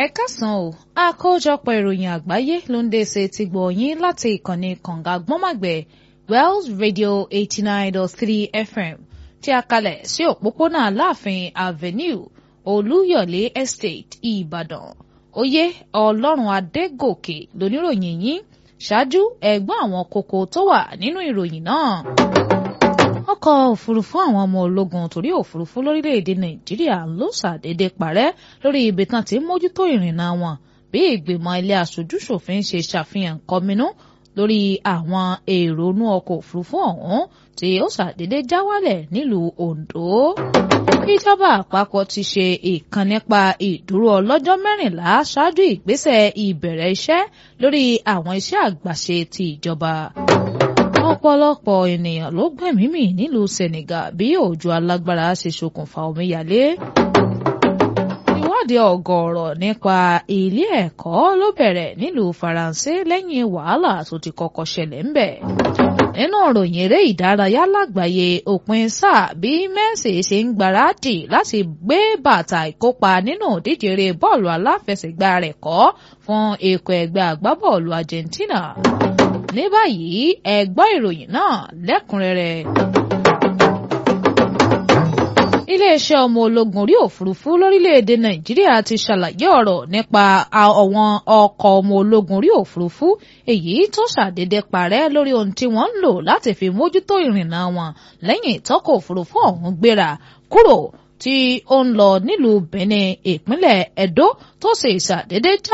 ẹ káàsán o àkójọpọ̀ ìròyìn àgbáyé ló ń dé ṣe ti gbọ̀ yín láti ìkànnì kànga gbọ́màgbẹ̀ Wells Radio eighty nine dot three FM tí a kalẹ̀ sí òpópónà Aláàfin Avenue Olúyọ̀lé Estate Ìbàdàn oyè Ọlọ́run Adégòkè lóníròyìn yín ṣáájú ẹ̀gbọ́n àwọn kókó tó wà nínú ìròyìn náà ọkọ̀ òfurufú àwọn ọmọ ológun torí òfurufú lórílẹ̀‐èdè nàìjíríà ló ṣàdédé parẹ́ lórí ibi tán ti ń mójútó ìrìnnà wọn bí ìgbìmọ̀ ilé aṣojú-ṣòfin ṣe ṣàfihàn kọminú lórí àwọn èrò inú ọkọ̀ òfurufú ọ̀hún tí ó ṣàdédé já wálẹ̀ nílùú ondo ìjọba àpapọ̀ ti ṣe ìkan nípa ìdúró ọlọ́jọ́ mẹ́rìnlá ṣáájú ìgbésẹ̀ ìbẹ̀rẹ̀ iṣẹ́ lórí àwọn iṣẹ́ àgbàṣe ti ìjọba ọ̀pọ̀lọpọ̀ ènìyàn ló gbẹ̀mí mì nílùú Senegal bí òjò alágbára ṣe ṣokùnfà omíyalé. ìwádìí ọ̀gọ̀ọ̀rọ̀ nípa ilé ẹ̀kọ́ ló bẹ̀rẹ̀ nílùú Faransé lẹ́yìn wàhálà tó ti kọ́kọ́ ṣẹlẹ̀ ńbẹ̀. nínú ìròyìn eré ìdárayá lágbàáyé òpin sáà bí Messi ṣe ń gbáradì láti gbé bàtà ìkópa nínú ìdíje eré bọ́ọ̀lù aláfẹsẹ̀gbá rẹ̀ kọ́ fún ikọ̀ ẹgbẹ́ agbábọ́ọ̀lù Argentina ní báyìí ẹ gbọ́ ìròyìn náà lẹ́kùnrẹ́rẹ́. iléeṣẹ́ ọmọ ológun orí òfurufú lórílẹ̀‐èdè nàìjíríà ti ṣàlàyé ọ̀rọ̀ nípa àwọn ọkọ̀ ọmọ ológun orí òfurufú èyí tó ṣàdédé parẹ́ lórí ohun tí wọ́n ń lò láti fi mójútó ìrìnnà wọn lẹ́yìn ìtọ́kọ̀ òfurufú ọ̀hún gbéra kúrò tí ó ń lọ nílùú benin ìpínlẹ̀ edo tó sì ṣàdédé já